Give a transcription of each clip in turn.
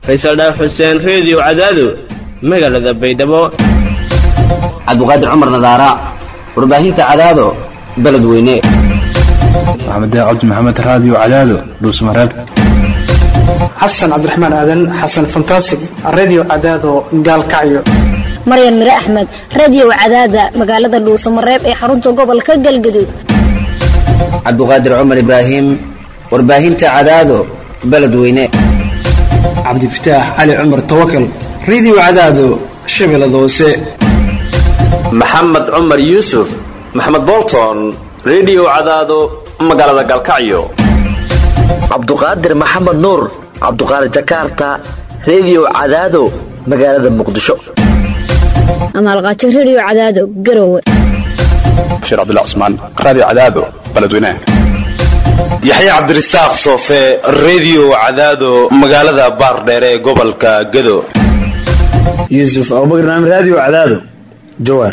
faysal dhaaf xuseen reediyo cadaado magaalada baydhabo cabdiqaadir cumar nadaara warbaahinta cadaado beledweyne maxamed cabdi maxamed raadiyo cadaado dhuusmareeb xasan cabdiraxmaan aadan xasan fantasig redio cadaado gaalkacyo maryan mire axmed radiyow cadaada magaalada dhuusamareeb ee xarunta gobolka galgaduud cabdiqaadir cumar ibraahim warbaahinta cadaado beledweyne cabdifataax cali cumar tawakal redio cadaado shabeellada hoose maxamed cumar yuusuf maxamed bolton redio cadaado magaalada galkacyo cabduqaadir maxamed nuur cabduqaadir jakarta redio cadaado magaalada muqdisho amaalqaajo rediyo cadaado garowe bashiir cabdullah cusmaan raadiyo cadaado beledweynaha yaxya cabdirasaaq soofe redio cadaado magaalada baardheere ee gobolka gado yuusuf abubakar naam raadiyo cadaado jawaar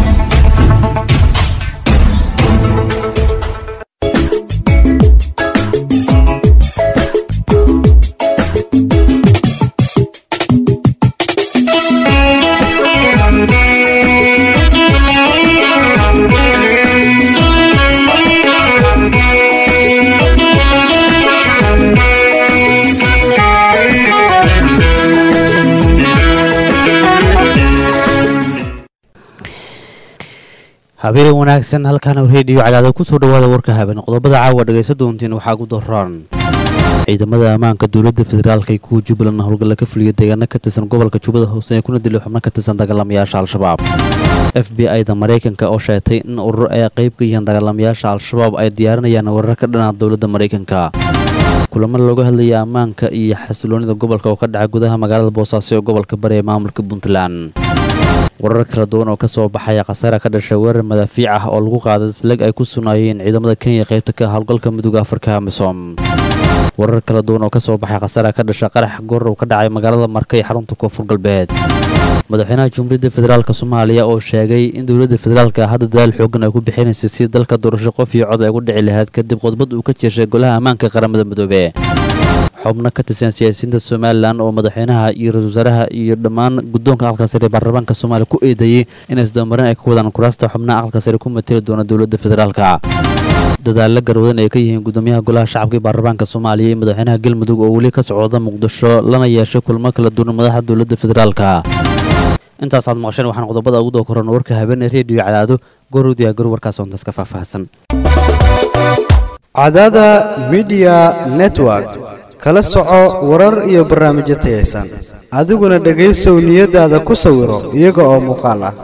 habeen wanaagsan halkaana reediyo cadaado kusoo dhawaada warka habeen qodobada caawa dhagaysa doontiin waxaa ugu daroon ciidamada ammaanka dowladda federaalka iyo kuwa jubbaland howlgalla ka fuliya deegaano ka tirsan gobolka jubbada hoose ee kuna dilay xubno ka tirsan dagaalamayaasha al-shabaab f b i da maraykanka oo sheegtay in urur ay qayb ka yihiin dagaalamayaasha al-shabaab ay diyaarinayaan warar ka dhana dowladda maraykanka kulamo looga hadlaya ammaanka iyo xasiloonida gobolka oo ka dhaca gudaha magaalada boosaaso ee gobolka bari ee maamulka puntland warar kala duwan oo ka soo baxaya khasaara ka dhashay weerar madaafiic ah oo lagu qaaday isleg ay ku sugnaayeen ciidamada kenya qaybta ka howlgalka midooda afrika amisom warar kala duwan oo ka soo baxay khasaara ka dhashay qarax goor ka dhacay magaalada marka ee xarunta koonfur galbeed madaxweynaha jumhuuriyadda federaalk soomaaliya oo sheegay in dowladda federaalka hadda dadaal xoogan ay ku bixinaysay si dalka doorasho qof iyo cod ay gu dhici lahayd kadib khudbad uu ka jeeshay golaha ammaanka qaramada midoobe xubno ka tirsan siyaasiyiinta somalilan oo madaxweynaha iyo ra-isul wasaaraha iyo dhammaan guddoonka aqalka sare ee baarlamaanka soomaaliya ku eedeeyey in isdabamarin ay ka wadaan kuraasta xubnaha aqalka sare ku mateli doona dowladda federaalka dadaalla garwadan ay ka yihiin gudoomiyaha golaha shacabka ee baarlamaanka soomaaliya iyo madaxweynaha galmudug oo weli ka socda muqdisho lana yeeshay kulmo kala duwan madaxa dowladda federaalka intaasaad maqasheen waxaan qodobada ugu doo koran warka habeenee reediyo cadaado goorodiya gor warkaas ontaas ka faahfaahsan cadaada midiya network kala soco warar iyo barnaamijyo tayaysan adiguna dhegaysow niyadaada ku sawiro iyaga oo muuqaal ah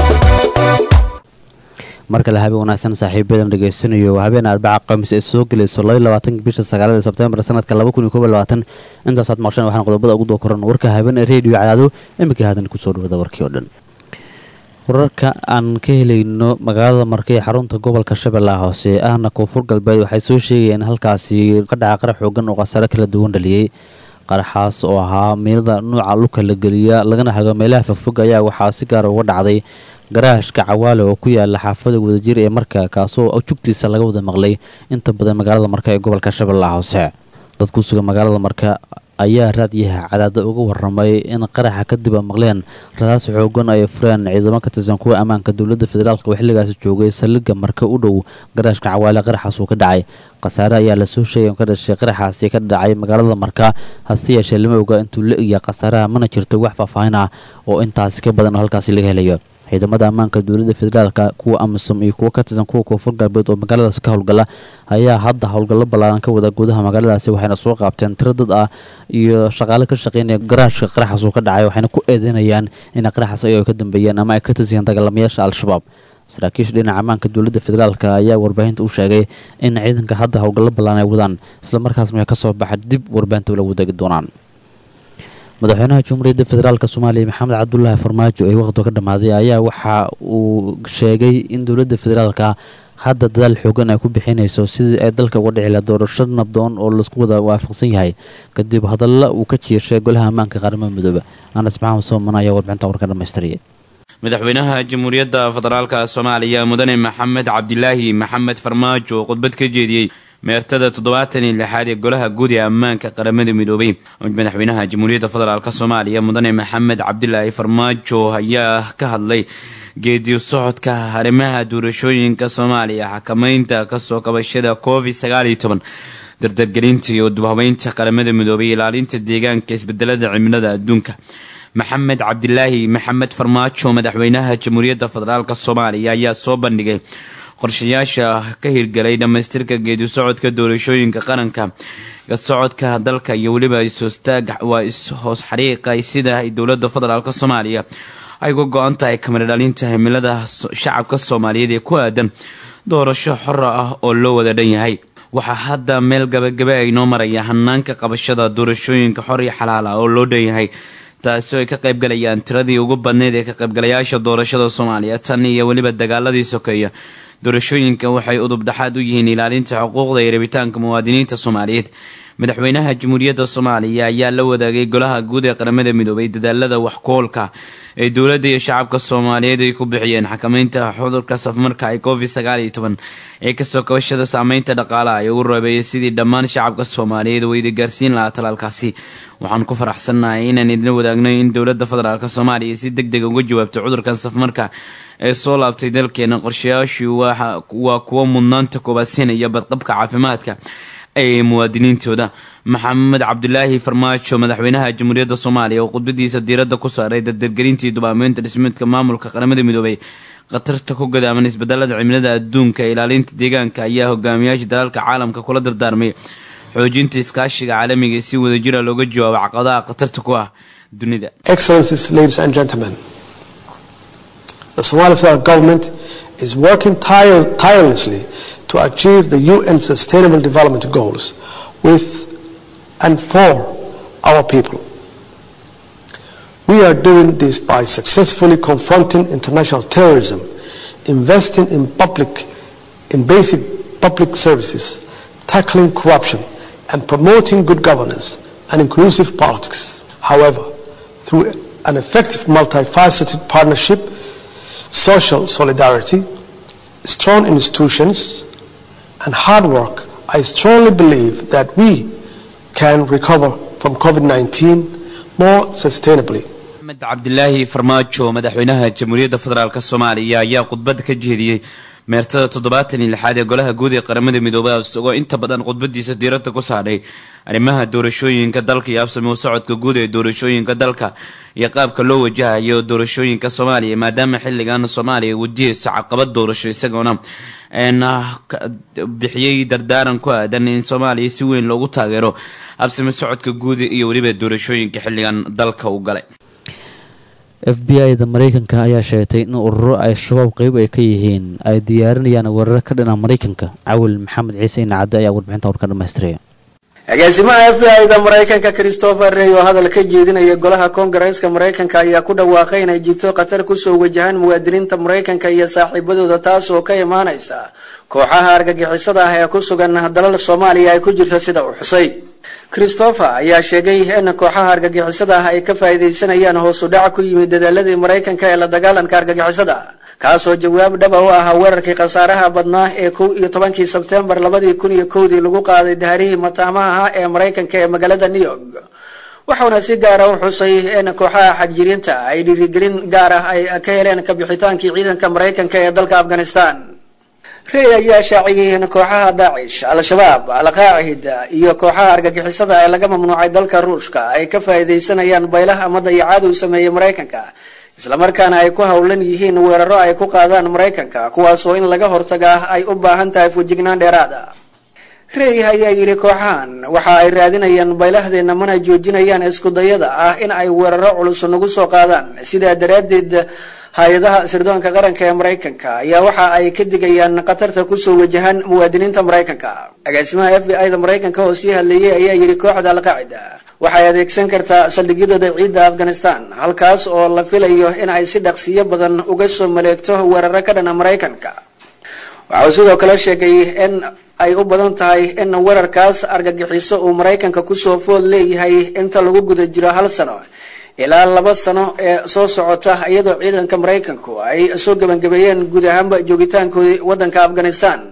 mar kale habeen wanaagsan saaxiibadan dhegaysanayo habeen arbaca khamiis ee soo gelayso labaatanka bisha sagaalada sebtembar sanadka intaasaad maqsheen waxaan qodobada ugu doo koran warka habeen ee reediyo cadaado iminkii hadan kusoo dhawada warkii oo dhan wararka aan ka helayno magaalada marka ee xarunta gobolka shabeellaha hoose ahna koonfur galbeed waxay soo sheegayeen halkaasi ka dhaca qarax xoogan oo khasaare kala duwan dhaliyey qaraxaas oo ahaa miinada nuuca lugka la geliya lagana hago meelaha fogfog ayaa waxaa si gaara uga dhacday garaashka cawaale oo ku yaala xaafada wadajir ee marka kaasoo jugtiisa laga wada maqlay inta badan magaalada marka ee gobolka shabeellaha hoose dad ku sugan magaalada marka ayaa raadyaha cadaada uga waramay in qaraxa kadib a maqleen radaas xoogan ay fureen ciidamo ka tirsan kuwa ammaanka dowladda federaalk oo xilligaasi joogay saldhigga marka u dhow garaashka cawaale qaraxaas uu ka dhacay khasaare ayaa lasoo sheegay ka dhashay qaraxaasi ka dhacay magaalada marka hase yeeshee lama oga intuu la egya khasaaraha mana jirto wax faahfaahin ah oo intaasi ka badan oo halkaasi laga helayo ciidamada ammaanka dowladda federaalka kuwa amisom iyo kuwa ka tirsan kuwa koonfur galbeed oo magaaladaas ka howlgala ayaa hadda howlgallo ballaaran ka wada gudaha magaaladaasi waxayna soo qaabteen tiro dad ah iyo shaqaale ka shaqeynaya garaashka qaraxaas uu ka dhacay waxayna ku eedeynayaan in qaraxaas ay ka dambeeyeen ama ay ka tirsan dagaalamayaasha al-shabaab saraakiisha dhinaca ammaanka dowladda federaalk ayaa warbaahinta u sheegay in ciidanka hadda howlgallo ballaan ay wadaan islamarkaasna ka soo baxa dib warbaahinta ula wadaagi doonaan madaxweynaha jumhuuriyadda federaalk soomaaliya maxamed cabdulaahi farmaajo ee waqhtiga ka dhammaaday ayaa waxa uu sheegay in dowladda federaalka hadda dadaal xoogan ay ku bixinayso sidii ay dalka uga dhici laha doorasho nabdoon oo laisku wada waafaqsan yahay kadib hadalla uu ka jieshay golaha ammaanka qaramada midoobe anas maxamed sooman ayaa warbixinta warka dhamaystiriyay madaxweynaha jamhuuriyadda federaalka soomaaliya mudane maxamed cabdilaahi maxamed farmaajo oo khudbad ka jeediyey meertada toddobaatan iyo lixaad ee golaha guud ee ammaanka qaramada midoobay madaxweynaha jamhuuriyadda federaalk soomaaliya mudane maxamed cabdilaahi farmaajo ayaa ka hadlay geediyo socodka arrimaha doorashooyinka soomaaliya xakameynta kasoo kabashada covid sagaal iyo toban dardargelinta iyo dubhabeynta qaramada midoobay ilaalinta deegaanka isbedelada cimilada adduunka maxamed cabdilaahi maxamed farmaajo madaxweynaha jamhuuriyadda federaalk soomaaliya ayaa soo bandhigay qorshayaasha ka hirgalay dhammaystirka geedi socodka doorashooyinka qaranka socodka dalka iyo weliba isoostaag waa is-hoos xariiqay sida ay dowlada federaalk soomaaliya ay uga go-an tahay kamara dhalinta himilada shacabka soomaaliyeed ee ku aadan doorasho xora ah oo loo wada dhan yahay waxaa hadda meel gabagabe ay noo maraya hanaanka qabashada doorashooyinka xor iyo xalaala oo loo dhan yahay taasi oo ay ka qaybgalayaan tiradii ugu badneyd ee ka qaybgalayaasha doorashada soomaaliya tan iyo weliba dagaaladii sokeeya doorashooyinka waxay udub dhexaad u yihiin ilaalinta xuquuqda iyo rabitaanka muwaadiniinta soomaaliyeed madaxweynaha jamhuuriyadda soomaaliya ayaa la wadaagay golaha guud ee qaramada midoobay dadaalada waxkoolka ee dowladda iyo shacabka soomaaliyeed ay ku bixiyeen xakameynta cudurka safmarka ee covid sagaal iyo toban ee kasoo kabashada saameynta dhaqaalaha ay ugu reebeeyay sidii dhammaan shacabka soomaaliyeed oo idi gaarsiin lahaa talaalkaasi waxaan ku faraxsannahay inaan idin wadaagno in dowladda federaalk soomaaliya si deg deg uga jawaabto cudurkan safmarka ee soo laabtay dalkeena qorshayaashii waa kuwo mudnaanta koobaadsiinaya badqabka caafimaadka ee muwaadiniintooda maxamed cabdilaahi farmaajo madaxweynaha jamhuuriyadda soomaaliya oo khudbadiisa diiradda ku saaray dardargelintii dubaameynta dhismeedka maamulka qaramada midoobay khatarta ku gadaaman isbedelada cimilada adduunka ee ilaalinta deegaanka ayaa hogaamiyaasha dalalka caalamka kula dardaarmay xoojinta iskaashiga caalamiga ee si wadajira looga jawaabo caqabadaha khatarta ku ah dunida The Somali federal government is working tire tirelessly to achieve the UN Sustainable Development Goals with and for our people. We are doing this by successfully confronting international terrorism, investing in public, in basic public services, tackling corruption, and promoting good governance and inclusive politics. However, through an effective multifaceted partnership, social solidarity, strong institutions, and hard work, I strongly believe that we can recover from COVID 19 more sustainably. maxamed cabdilaahi farmaajo madaxweynaha jamhuuriyadda federaalk soomaaliya ayaa khudbad ka jeediyey meertada toddobaatan iyo lixaad ee golaha guud ee qaramada midoobay isagoo inta badan khudbadiisa diiradda ku saadhay arrimaha doorashooyinka dalka iyo absame u socodka guud ee doorashooyinka dalka iyo qaabka loo wajahayo doorashooyinka soomaaliya maadaama xilligan soomaaliya wadiyeyso caqabad doorasho isagoona bixiyey dardaaran ku aadan in soomaaliya si weyn loogu taageero absame socodka guud iyo weliba doorashooyinka xilligan dalka u galay f b i da mareykanka ayaa sheegtay in ururo ay shabaab qeyb ay ka yihiin ay diyaarinayaan weeraro ka dhina mareykanka cawil maxamed ciise inacadde ayaa warbixinta warka dhamaystiraya agaasimaha f b i da maraykanka christopher rey oo hadal ka jeedinaya golaha koongareeska maraykanka ayaa ku dhawaaqay inay jirto khatar kusoo wajahaan muwaadiniinta maraykanka iyo saaxiibadooda taas oo ka imaanaysa kooxaha argagixisada ah ee ku sugan dalal soomaaliya ay ku jirto sida uu xusay christopher ayaa sheegay in kooxaha argagixisada ah ay ka faa'iidaysanayaan hoos u dhac ku yimid dadaaladii maraykanka ee la dagaalanka argagixisada kaasoo jawaab dhaba u ahaa weerarkii khasaaraha badnaa ee kow iyo tobankii sebtembar labadii kun iyo kowdii lagu qaaday daharihii mataamaha ah ee maraykanka ee magaalada new york wuxuuna si gaara u xusay in kooxaha xagjiriinta ay dhiirigelin gaar ah ay ka heleen kabixitaankii ciidanka maraykanka ee dalka afghanistan rey ayaa shaaciyay in kooxaha daacish al-shabaab al-qaacida iyo kooxaha argagixisada ee laga mamnuucay dalka ruushka ay ka faa'iidaysanayaan baylaha ama dayacaad uu sameeyey maraykanka islamarkaana ay ku howlan yihiin weeraro ay ku qaadaan maraykanka kuwaasoo in laga hortagaa ay u baahan tahay fujignaan dheeraada rey ayaa yidhi kooxahan waxa ay raadinayaan baylahdeena mana joojinayaan iskudayada ah in ay weeraro culus nagu soo qaadaan sidaa daraaddeed hay-adaha sirdoonka qaranka ee maraykanka ayaa waxa ay ka digayaan khatarta kusoo wajahan muwaadiniinta maraykanka agaasimaha f b i da maraykanka oo sii hadleeyay ayaa yidhi kooxda alqaacida waxay adeegsan kartaa saldhigyadooda ciidda afghanistan halkaas oo la filayo in ay si dhaqsiyo badan uga soo maleegto weeraro ka dhana maraykanka waxau sidoo kale sheegay in ay u badan tahay in weerarkaas argagixiso uu maraykanka kusoo food leeyahay inta lagu guda jiro hal sano ilaa laba sano ee soo socota iyadoo ciidanka maraykanku ay soo gebangabeeyeen guud ahaanba joogitaankoodii wadanka afghanistan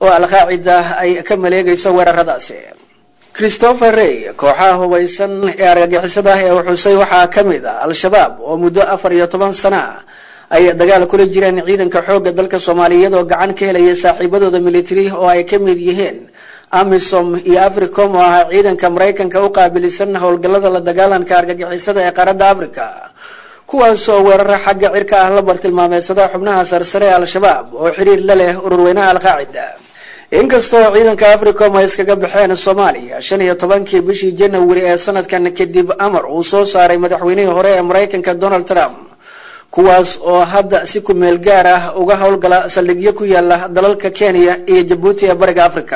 oo alqaacida ay ka maleegayso weeraradaasi christopher rey kooxaha hubaysan ee argagixisada ah ee xusay waxaa ka mid a al-shabaab oo muddo afar iyo toban sana ah ay dagaal kula jireen ciidanka xoogga dalka soomaaliyeed oo gacan ka helaya saaxiibadooda military oo ay ka mid yihiin amisom iyo africom oo ahaa ciidanka maraykanka u qaabilisan howlgallada la dagaalanka argagixisada ee qaaradda africa kuwaas oo weeraro xagga cirka ah la bartilmaameysada xubnaha sarsare ee al-shabaab oo xiriir la leh ururweynaha al-qaacida inkastoo ciidanka africom ay iskaga baxeen soomaaliya shan iyo tobankii bishii janawari ee sanadkan kadib amar uu soo saaray madaxweynihii hore ee maraykanka donald trump kuwaas oo hadda si ku-meel gaar ah uga howlgala saldhigyo ku yaala dalalka kenya iyo jabuuti ee bariga africa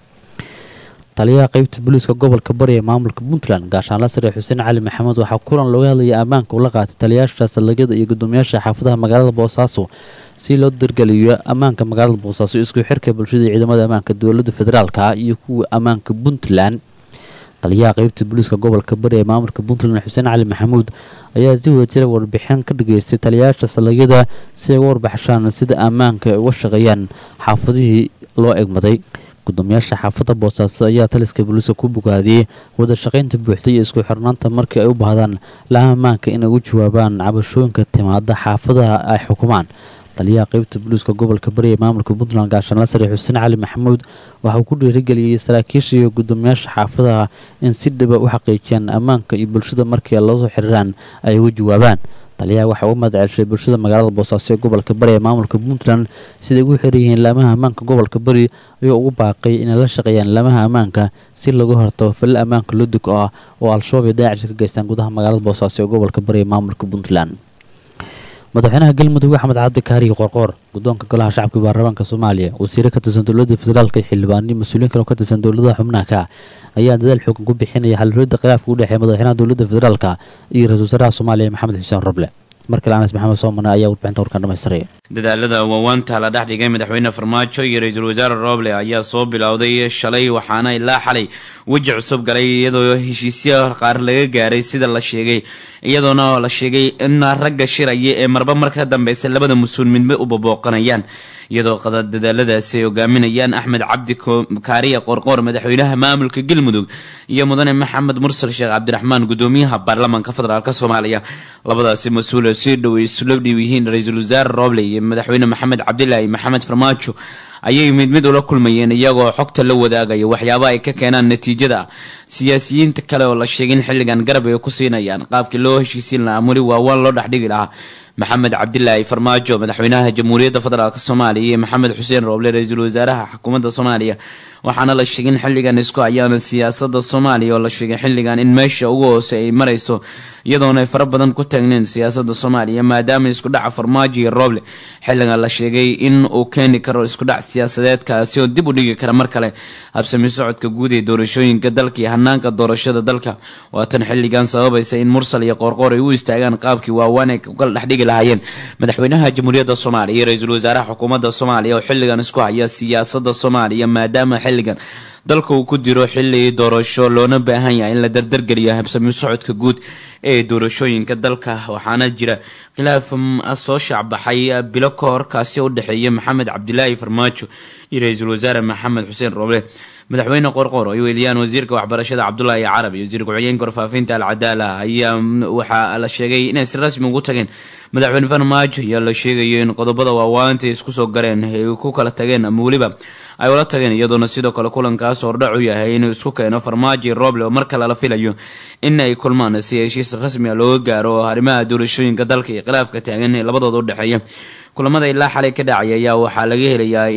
taliyaha qeybta booliiska gobolka bari ee maamulka puntland gaashaanla sare xuseen cali maxamed waxaa kulan looga hadlayay ammaanka ula qaatay taliyayaasha saldhigyada iyo gudoomiyaasha xaafadaha magaalada boosaaso si loo dargeliyo ammaanka magaalada boosaaso isku xirka bulshada iyo ciidamada ammaanka dowlada federaalka iyo kuwa ammaanka puntland taliyaha qeybta booliiska gobolka bari ee maamulka puntland xuseen cali maxamuud ayaa si wadajira warbixin ka dhageystay taliyayaasha saldhigyada si ay uga warbaxshaan sida ammaanka ay uga shaqeeyaan xaafadihii loo egmaday gudoomiyaasha xaafadda boosaaso ayaa taliska booliiska ku bogaadiyey wada shaqaynta buuxda iyo isku xirnaanta markii ay u baahdaan laha ammaanka inay ugu jawaabaan cabashooyinka timaada xaafadaha ay xukumaan taliyaha qeybta booliiska gobolka bari ee maamulka puntland gaashaanla sare xuseen cali maxamuud waxa uu ku dhiirigeliyey saraakiisha iyo gudoomiyaasha xaafadaha in si dhiba u xaqiijiyaan ammaanka iyo bulshada markii lasoo xiriiraan ay uga jawaabaan taliyaha waxaa uga mahadcelshay bulshada magaalada boosaaso ee gobolka bari ee maamulka puntland siday ugu xiran yihiin laamaha ammaanka gobolka bari ayuu ugu baaqay inay la shaqeeyaan laamaha ammaanka si laga hortago falil ammaanka ludug ah oo al-shabaab ay daacish ka geystaan gudaha magaalada boosaaso ee gobolka bari ee maamulka puntland madaxweynaha galmudug axmed cabdi kaariyo qorqoor gudoonka golaha shacabka baarlamaanka soomaaliya wasiire ka tirsan dowlada federaalka iyo xildhibaaniyo mas-uuliyiin kale oo ka tirsan dowladaha xubnaha ka ayaa dadaal xoogan ku bixinaya xalfiyada khilaafka u dhexeeya madaxweynaha dowlada federaalka iyo ra-isul wasaaraha soomaaliya maxamed xuseen roble markale anas maxamed soomane ayaa warbixinta warkaan dhamaystiraya dadaalada waawaanta la dhex dhigay madaxweyne farmaajo iyo ra-iisul wasaare roble ayaa soo bilowday shalay waxaana ilaa xalay weji cusub galay iyadoo heshiisya qaar laga gaaray sida la sheegay iyadoona la sheegay in ragga shiraya ee marba marka dambeysa labada mas-uul midba u babooqanayaan iyadoo dadaaladaasi ay hogaaminayaan axmed cabdi kaariya qorqoor madaxweynaha maamulka galmudug iyo mudane maxamed mursal sheekh cabdiraxmaan gudoomiyaha baarlamaanka federaalk soomaaliya labadaasi mas-uul si dhow isula dhiw yihiin ra-iisul wasaare roble iyo madaxweyne maxamed cabdilaahi maxamed farmaajo ayay mid mid ula kulmayeen iyagoo xogta la wadaagaya waxyaabaha ay ka keenaan natiijada siyaasiyiinta kale oo la sheegay in xilligan garab ay ku siinayaan qaabkii loo heshiisiin lahaa muli waawaan loo dhexdhigi lahaa maxamed cabdilaahi farmaajo madaxweynaha jamhuuriyadda federaalk soomaaliya iyo maxamed xuseen rooble ra-iisul wasaaraha xukuumadda soomaaliya waxaana la sheegay in xilligan isku hayaan siyaasada soomaaliya oo la sheegay xilligan in meesha ugu hoose ay marayso iyadoona ay fara badan ku taagneen siyaasada soomaaliya maadaama isku dhaca farmaajo iyo rooble xilligan la sheegay in uu keeni karo isku dhac siyaasadeedkaasi oo dib u dhigi kara mar kale habsami socodka guud ee doorashooyinka dalka iyo hanaanka doorashada dalka waatan xilligan sababaysa in mursal iyo qoorqoor ay u istaagaan qaabkii waawaan ay ukala dhexdhigi lahaayeen madaxweynaha jamhuuriyadda soomaaliya iyo ra-iisul wasaaraha xukuumadda soomaaliya oo xilligan isku haya siyaasada soomaaliya maadaama xilligan dalka uu ku jiro xili doorasho loona baahan yahay in la dardargeliyo habsami socodka guud ee doorashooyinka dalka waxaana jira khilaaf soo shaacbaxay bilo ka hor kaasi u dhexeeya maxamed cabdilaahi farmaajo iyo ra-iisul wasaare maxamed xuseen roble madaxweyne qorqor ay weeliyaan wasiirka waxbarashada cabdulaahi carab iyo wasiir ku-xigeenka warfaafinta alcadaala ayaa waxaa la sheegay inay si rasmi ugu tageen madaxweyne farmaajo ayaa la sheegayo in qodobada waawaanta isku soo gareen ay ku kala tageen ama weliba ay ula tageen iyadoona sidoo kale kulankaas hordhac u yahay inuu isku keeno farmaajo roble oo mar kale la filayo in ay kulmaan si heshiis rasmi a looga gaaro arrimaha doorashooyinka dalka iyo khilaafka taagan ee labadooda udhexeeya kulamada ilaa xalay ka dhacay ayaa waxaa laga helayaa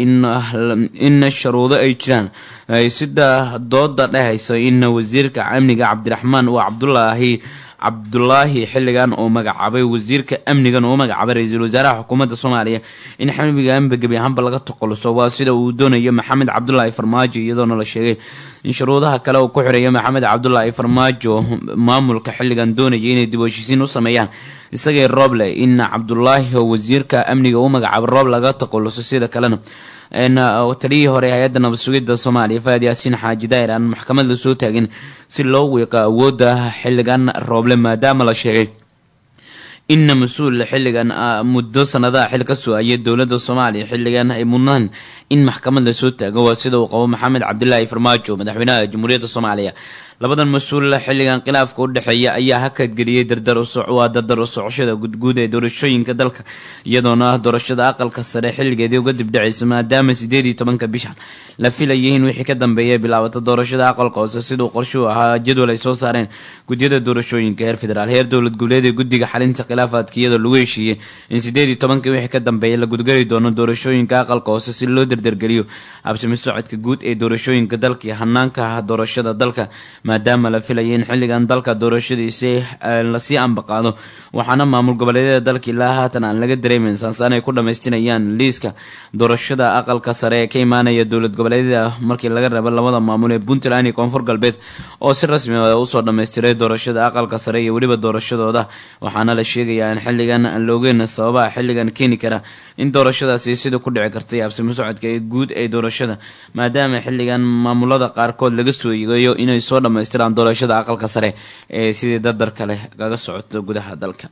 in sharuudo ay jiraan sida dooda dhehaysa in wasiirka amniga cabdiraxmaan uu cabdulaahi cabdulaahi xilligan uu magacaabay wasiirka amnigan uu magacaabay ra-iisul wasaaraha xukuumadda soomaaliya in xamiganba gebi ahaanba laga toqoluso waa sida uu doonayo maxamed cabdulaahi farmaajo iyadoona la sheegay in shuruudaha kale uu ku xireeyo maxamed cabdulaahi farmaajo maamulka xilligan doonaya inay dib u heshiisiin u sameeyaan isagay rooble in cabdulaahi oo wasiirka amniga uu magacaabay roob laga toqoluso sida kalena taliyihii hore hay-adda nabad sugidda soomaaliya faad yaasiin xaaji daahir aan maxkamad la soo taagin si loo wiiqa awoodda xilligan rooble maadaama la sheegay inna mas-uul xilligan muddo sanadaha xil ka soo ayay dowladda soomaaliya xilligan ay mudnaan in maxkamad lasoo taago waa sida uu qabo maxamed cabdilaahi farmaajo madaxweynaha jamhuuriyadda soomaaliya labadan mas-uul xilligan khilaafka u dhexeeya ayaa hakadgeliyey dardar waa dardar u socoshada gudguud ee doorashooyinka dalka iyadoona doorashada aqalka sare xilligeedii uga dibdhacaysa maadaama sideed iyo tobanka bishan la filayay in wixii ka dambeeya bilaabata doorashada aqalka hoose siduu qorshuhu ahaa jadwal ay soo saareen gudyada doorashooyinka heer federaal heer dowlad goboleed ee guddiga xalinta khilaafaadka iyadoo lagu heshiiyey in sideed iyo tobankii wixii ka dambeeya la gudgari doono doorashooyinka aqalka hoose si loo dardargeliyo habsami socodka guud ee doorashooyinka dalka iyo hanaanka doorashada dalka maadaama la filaya in xilligan dalka doorashadiisi lasii ambaqaado waxaana maamul goboleedyada dalka ilaa haatan aan laga dareemeyn saansaan ay ku dhamaystinayaan liiska doorashada aqalka sare ee ka imaanaya dowlad goboleedyada markii laga reebo labada maamul ee puntland iyo koonfur galbeed oo si rasmi ah usoo dhammaystiray doorashada aqalka sare iyo weliba doorashadooda waxaana la sheegayaa in xilligan aan la ogeyn sababaha xilligan keeni kara in doorashadaasi sida ku dhici kartay habsami socodka ee guud ee doorashada maadaama xilligan maamulada qaarkood laga soo yeegayo inay soo dhammaystiraan doorashada aqalka sare ee sidii dardarka leh kaga socoto gudaha dalka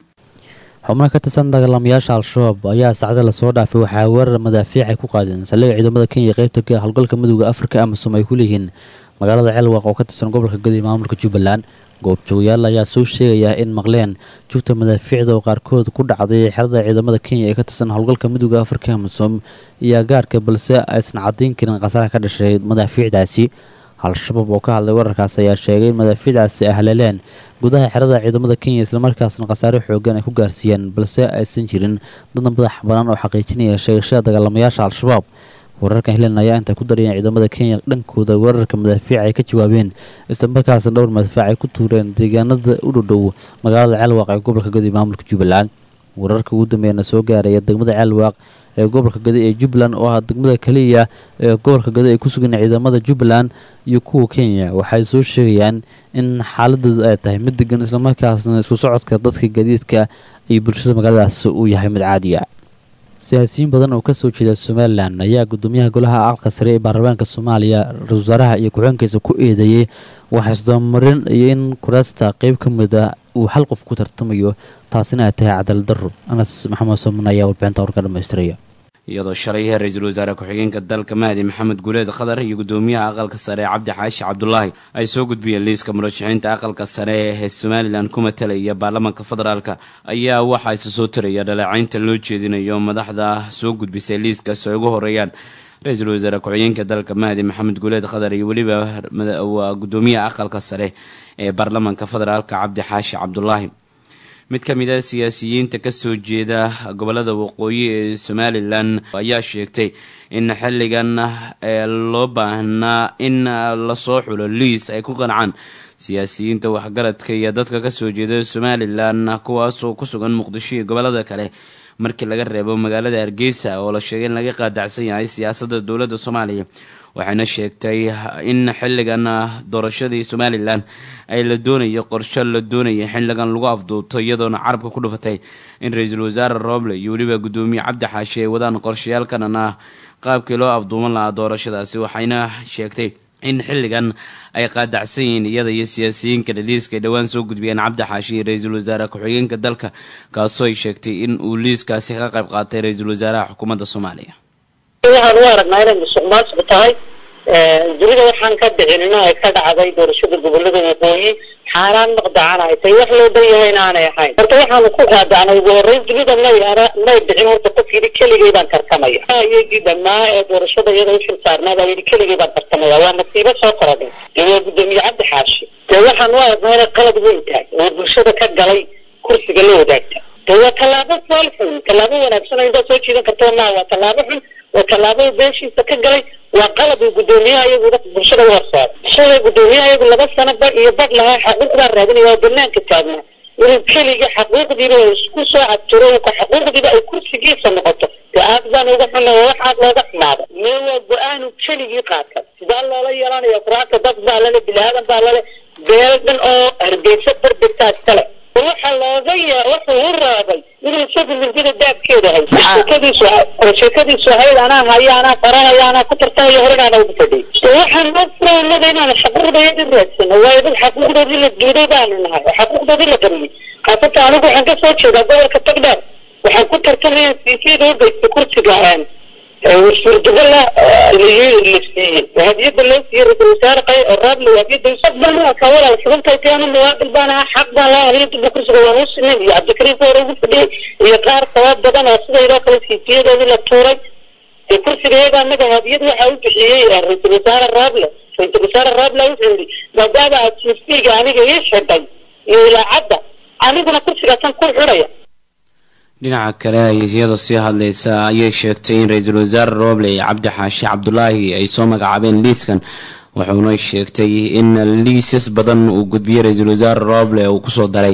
xubno ka tirsan dagaalamayaasha al-shabaab ayaa saacada lasoo dhaafay waxaa weerar madaafiic ay ku qaadeen saldhigga ciidamada kenya qaybta ka howlgalka midooda afrika amisom ay ku leeyihiin magaalada ceelwaq oo ka tirsan gobolka gadi maamulka jubbaland goobjoogayaal ayaa soo sheegaya in maqleen jugta madaafiicda oo qaarkood ku dhacday xerada ciidamada kenya ee ka tirsan howlgalka midooda afrika amisom iyo agaarka balse aysan caddayn karin khasaaraha ka dhashay madaafiicdaasi al-shabaab oo ka hadlay wararkaas ayaa sheegay in madaafiicdaasi ay haleeleen gudaha xerada ciidamada kenya islamarkaasna khasaare xoogan ay ku gaarsiiyeen balse aysan jirin dadna madax banaan oo xaqiijinaya sheegashada dagaalamayaasha al-shabaab wararkan hilan ayaa intay ku darayeen ciidamada kenya dhankooda weerarka madaafiic ay ka jawaabeen islamarkaasna dhowr madaafiic ay ku tuureen deegaanada u dhodhow magaalada ceelwaaq ee gobolka gadi maamulka jubbaland wararka ugu dambeeyana soo gaaraya degmada ceelwaaq ee gobolka gadi ee jubbaland oo ah degmada kaliya ee gobolka gadi ay ku sugan ciidamada jubbaland iyo kuwa kenya waxay soo sheegayaan in xaaladoodu ay tahay mid degan islamarkaasna isku socodka dadka gadiidka iyo bulshada magaaladaas uu yahay mid caadiya siyaasiyiin badan oo kasoo jeeda somalilan ayaa gudoomiyaha golaha aqalka sare ee baarlamaanka soomaaliya ra-isul wasaaraha iyo ku-xigeenkiisa ku eedeeyey waxaisdabamarin iyo in kuraasta qeyb ka mid ah uu hal qof ku tartamayo taasina ay tahay cadaalad daro anas maxamed sooman ayaa warbixinta warka dhamaystiraya iyadoo shalay ra-iisul wasaare ku-xigeenka dalka mahdi maxamed guuleed khadar iyo gudoomiyaha aqalka sare cabdi xaashi cabdulaahi ay soo gudbiyeen liiska murashaxiinta aqalka sare ee somalilan ku matalaya baarlamaanka federaalk ayaa waxaa isa soo taraya dhaleecaynta loo jeedinayo madaxda soo gudbisay liiskaas ay ugu horeeyaan ra-iisul wasaare ku-xigeenka dalka mahdi maxamed guuleed khadar iyo weliba waa gudoomiyaha aqalka sare ee baarlamaanka federaalk cabdi xaashi cabdulaahi mid ka mid a siyaasiyiinta kasoo jeeda gobolada waqooyi ee somalilan ayaa sheegtay in xilligan loo baahnaa in lasoo xulo liis ay ku qancaan siyaasiyiinta waxgaradka iyo dadka kasoo jeeda somalilan kuwaasoo ku sugan muqdisho iyo gobolada kale markii laga reebo magaalada hargeysa oo la sheegay in laga qaadacsan yahay siyaasadda dowladda soomaaliya waxayna sheegtay in xilligan doorashadii somalilan ay la doonayo qorsho la doonaya xilligan lagu afduubto iyadoona carabka ku dhufatay in ra-iisul wasaare rooble iyo weliba gudoomiye cabdi xaashi ay wadaan qorshayaalkanan ah qaabkii loo afduuban lahaa doorashadaasi waxayna sheegtay in xilligan ay qaadacsan yihiin iyada iyo siyaasiyiinka dhaliiska ay dhowaan soo gudbiyeen cabdi xaashi iyo ra-iisul wasaare ku-xigeenka dalka kaasoo ay sheegtay in uu liiskaasi ka qayb qaatay ra-iisul wasaaraha xukuumadda soomaaliya waxaan u aragnaa inay musuqmaasuq tahay dunida waxaan ka dhicinina ay ka dhacday doorashada gobolada waqooyi xaaraan maqdacan ay tahay wax loo dan yahay inaanay ahayn horta waxaanu ku qaadacnay ugu horreyn dunida may may dhicin horta qof yidhi keligay baan tartamaya iyagii dhammaa ee doorashada iyada u xilsaarnaa baa yidhi keligay baan tartamaya waa nasiibo soo korodhay dee waa gudoomiye cabdi xaashi dee waxaan u aragnaa inay qalad weyn tahay oo bulshada ka galay kursiga la wadaagta dee waa tallaabo fool xun tallaabo wanaagsan oo intaa soo jiidan karto maa waa tallaabo xun waa tallaabo beeshiisa ka galay waa qalab uu gudoomiyaha iyagu bulshada u horsaaro shalay gudoomiyaha iyagu laba sano ba iyo badh lahaa xaquuq baa raadinaya oo banaanka taagnaa inuu keliga xaquuqdiiba isku soo cabtiro xaquuqdiiba ay kursigiisa noqoto dee aad baan uga xunna waa wax aad looga xumaada mee waa go-aanu keligii qaata sidaa loola yeelanaya quraanta dad baa lale bilaadan baa lale beel dhan oo hargeysa barbegtaa iskale waxa looga ya wuxuu u raabay inuu isagu mildida daabkeeda hay sheekadiisu sheekadiisu ahayd anaa haya anaa faranaya anaa ku tartamayo horinaana ugu fadhiy waxaan noo furaynada inaan xaquuqdayadi raadsano waayo dad xaquuqdoodii la duuday baanu nahay oo xaquuqdoodii la qariyey khaasatan anigu waxaan ka soo jeedaa gobolka tagdheer waxaan ku tartamaya siisiyada u geysta kursiga suurtagala la siiyey hadiyada loo siiyey ra-isul wasaare qay oo raadle hadiyada sag baan ka walaal sababtay taana muwaadil baan ahaa xaq baan lahaa hadiyada kursiga waan u sinay iyo cabdikariim hore ugu fadhiyey iyo qaar sabab badan oo sidaydoo kale siisiyadoodii la tuuray ee kursiga iyaga anaga hadiyad waxaa u bixiyey ra-isul wasaare raadle ra-isul wasaare raadle wuxuu yidhi maadaama aad siisiga aniga ii xidhay iyo ilaacadda aniguna kursigaasan ku xidhaya dhinaca kale iyadoo sii hadlaysa ayay sheegtay in ra-iisul wasaare rooble cabdi xaashi cabdulaahi ay soo magacaabeen liiskan wuxuuna sheegtay in liisas badan uu gudbiyey ra-iisul wasaare rooble uu kusoo daray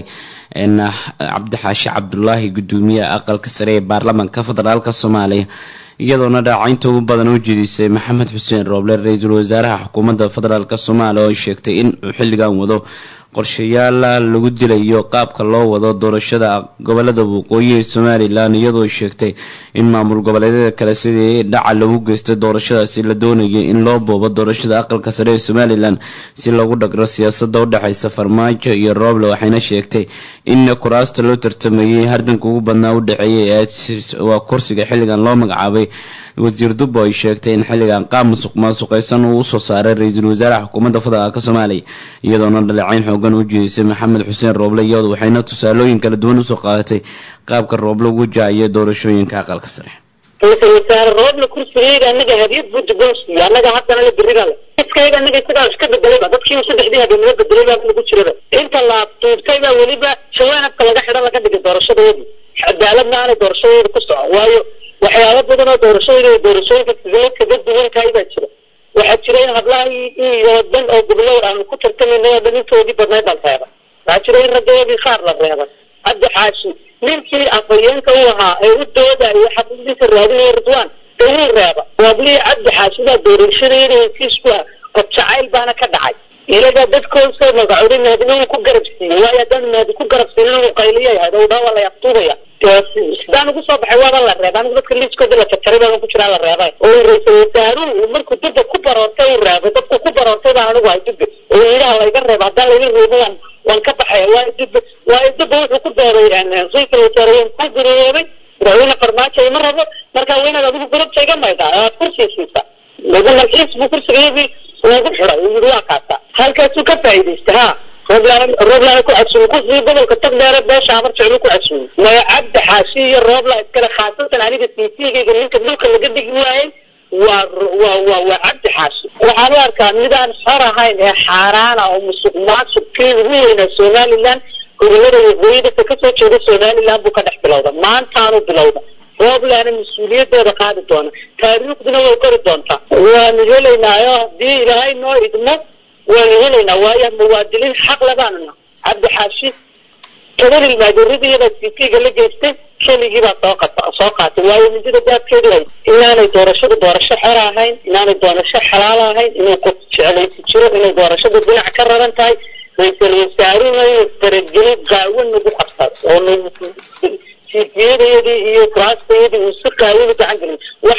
cabdi xaashi cabdulaahi gudoomiyaha aqalka sare ee baarlamaanka federaalk soomaaliya iyadoona dhaacaynta ugu badan u jeedisay maxamed xuseen rooble ra-iisul wasaaraha xukuumadda federaalk soomaaliya oo sheegtay in uu xilligan wado qorshayaal lagu dilayo qaabka loo wado doorashada gobolada waqooyi ee somalilan iyadoo sheegtay in maamul goboleedyada kale sidii dhaca lagu geystay doorashadaasi la doonayay in loo boobo doorashada aqalka sare ee somalilan si lagu dhagro siyaasada udhexeysa farmaajo iyo rooble waxayna sheegtay in kuraasta loo tartamayay hardanka ugu badnaa udhexeeyay waa kursiga xilligan loo magacaabay wasiir dubbo ay sheegtay in xilligan qaab musuq maasuqeysan uu usoo saaray ra-iisul wasaaraha xukuumadda federaalk soomaaliya iyadoona dhaleecayn xoogan u jeedisay maxamed xuseen rooble iyadu waxayna tusaalooyin kala duwan usoo qaadatay qaabka rooble ugu jaaciyo doorashooyinka aqalka sare ra-isul wasaare roobna kursigayga anaga hadiyad buu dibon siiye anaga haddana la beriga le iskayga anaga isagaa iska bedelayba dadkii saddexdii habeenimo bedelay baa lagu jiraba inta la tuurtay baa weliba jawaanabka laga xidho laga dhigay doorashadoodii cadaaladna aanay doorashadooda ku socon waayo waxyaaba badan oo doorashooyinka iyo doorashooyinka sidee kaga duwankahay baa jira waxaa jira in hablaha iyo dhan oo goblow aanu ku tartamayna oo dhan intoodii badnayd baan reebay waxaa jira in raggoodii qaar la reebay cabdi xaashi ninkii afhayeenka u ahaa ee u doodayo xaqiiqdiisa raadinaya ridwaan dee wuu reeba waablihii cabdi xaashi baa doorashadayada hesiisku ah qof jacayl baana ka dhacay ilagaa dadkoosa magacooday maadina uu ku garab siiyey waayo haddaan maadi ku garab siinin uu qayliya yahay oo dhaa waa la yaqtuubaya sidaan ugu soo baxay waaba la reebay anigu dadka liiskooda la jarjaray baan ku jiraa la reebay oo ra-isul wasaaruhu markuu dubba ku baroortay uu reebay dadku ku baroortay baan anigu hay dubbe oo yidhaha layga reeba haddaan layga reebo waan waan ka baxaya waayo dubbe waayo dubbe wuxuu ku dooday ra-isul wasaareyeen ku guriyoobay madaxweyne farmaajo ima rabo markaa weynaad adigu gurubta iga maydaa aad kursiga siisa lagu malxiis buu kursigayadii ugu xiday uu yidhi waa kaasa halkaasuu ka faa'iidaystay ha rooblaana ku casuumay kursigii gobolka tagdheere beesha amar jeclu ku casuumay maya cabdi xaashi iyo roobla iskale khaasatan aniga siisiyagayga ninka dhulka laga dhigi waayey waa waa waa waa cabdi xaashi waxaan u arkaa midaan xor ahayn ee xaaraana oo musuq maasuqkii ugu weynaa somaliland gobolada waqooyi dadka kasoo jeeda somaliland buu ka dhex bilowda maantaanu bilowda rooblaana mas-uuliyadooda qaadi doona taariikhduna way kori doontaa waanu helaynaayo haddii ilaahay noo idmo waanu helaynaa waayo muwaadiniin xaq labaanuna cabdi xaashi tobanil maajoradiyada siitiga la geystay keligii baa soo qata soo qaatay waayo midida daadkeedu hay inaanay doorashadu doorasho xor ahayn inaanay doorasho xalaal ahayn inuu qof jeclaysi jiro inay doorashadu dhinac ka raran tahay ra-iisul wasaaruhuna inuu faragelin qaawan nagu qabsado oo nagu siitiyadayadii iyo kuraastayadii uu si qaawan u gacan gelin wax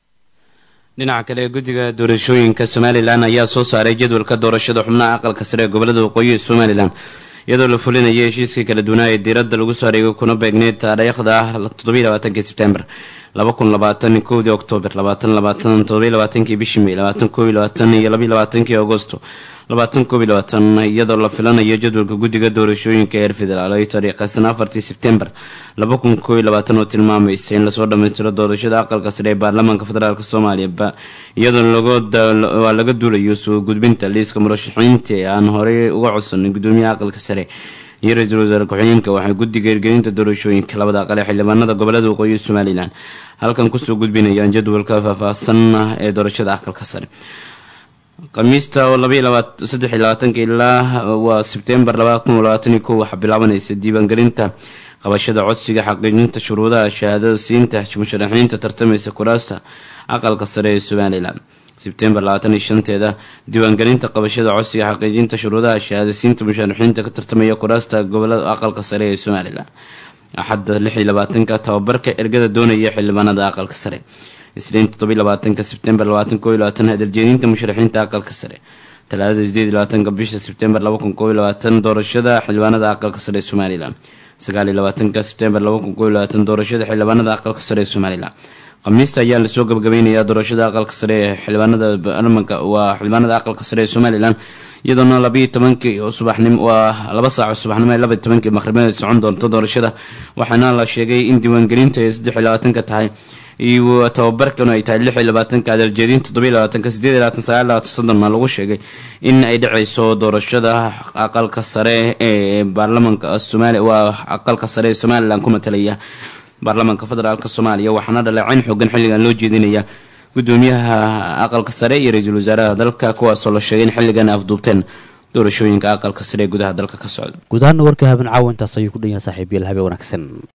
dhinaca kale guddiga doorashooyinka somalilan ayaa soo saaray jadwalka doorashada xubnaha aqalka sare ee gobolada waqooyi ee somalilan iyadoo la fulinaya heshiiskii kala duwanaa ee diiradda lagu soo areegay kuna beegneyd taariikhda toddobaiylabaatanki sebtembar laba kun labaatan kowdii oktoobar labaatan labaatan toddobai labaatankii bishii may labaatan koobiy labaatan iyo labiy labaatankii agosto labaatan koobiy labaatan iyadoo la filanayo jadwalka guddiga doorashooyinka heer federaal ay taariikhaysan afartii sebtembar laba kun koobiy labaatan oo tilmaamaysa in lasoo dhammaystiro doorashada aqalka sare ee baarlamaanka federaalk soomaaliya iyadoo waa laga duulayo soo gudbinta liiska murashaxiinta ee aan horey uga codsanay gudoomiyaha aqalka sare iyo ra-iisul wasaare ku-xigeenka waxay guddiga hirgelinta doorashooyinka labada aqal ee xildhibaanada gobolada waqooyi somalilan halkan kusoo gudbinayaan jadwalka faahfaahsan ee doorashada aqalka sare khamiista oo saddex labaatanka ilaa waa sebtembar labakunlabaataniyo ko waxaa bilaabanaysa diiwaangelinta qabashada codsiga xaqiijinta shuruudaha shahaadada siinta musharaxiinta tartamaysa kuraasta aqalka sare ee somalilan sebtembar labaatan iyo shanteeda diiwaangelinta qabashada codsiga xaqiijinta shuruudaha shahaadasiinta musharaxiinta ka tartamaya kuraasta gobolada aqalka sare ee somalilan axadda lix iyo labaatanka tababarka ergada doonaya xildhibaanada aqalka sare isniin toddobiy labaatanka sebtembar labaatan koob iyo labaatan hadaljeedinta musharaxiinta aqalka sare talaadada sideed iyo labaatanka bisha sebtembar laba kun koob iyo labaatan doorashada xildhibaanada aqalka sare ee somalilan sagaaliyo labaatanka sebtembar laba kun koob labaatan doorashada xildhibaanada aqalka sare ee somalilan khamiista ayaa lasoo gabagabeynayaa doorashada aqalka sare ee xildhibaanada baarlamanka waa xildhibaanada aqalka sare ee somalilan iyadoona labayo tobankii subaxnimo waa laba saaco subaxnimo ee labaiyo tobankii maqribada socon doonto doorashada waxaana la sheegay in diiwaangelinta ay saddex iyo labaatanka tahay iyo tababarkanu ay tahay lix iyo labaatanka adaljeedin toddobiyo labaatanka sideed iyo labaatan sagaal labaatan soddonna lagu sheegay in ay dhaceyso doorashada aqalka sare ee baarlamanka somalia waa aqalka sare ee somalilan ku matalaya baarlamaanka federaalk soomaaliya waxaana dhaleeceyn xoogan xilligan loo jeedinaya gudoomiyaha aqalka sare iyo ra-iisul wasaaraha dalka kuwaasoo la sheegay in xilligan afduubteen doorashooyinka aqalka sare ee gudaha dalka ka socda guud ahaana warka haben caawa intaas ayuu ku dhan yahay saaxiibayaal habe wanaagsan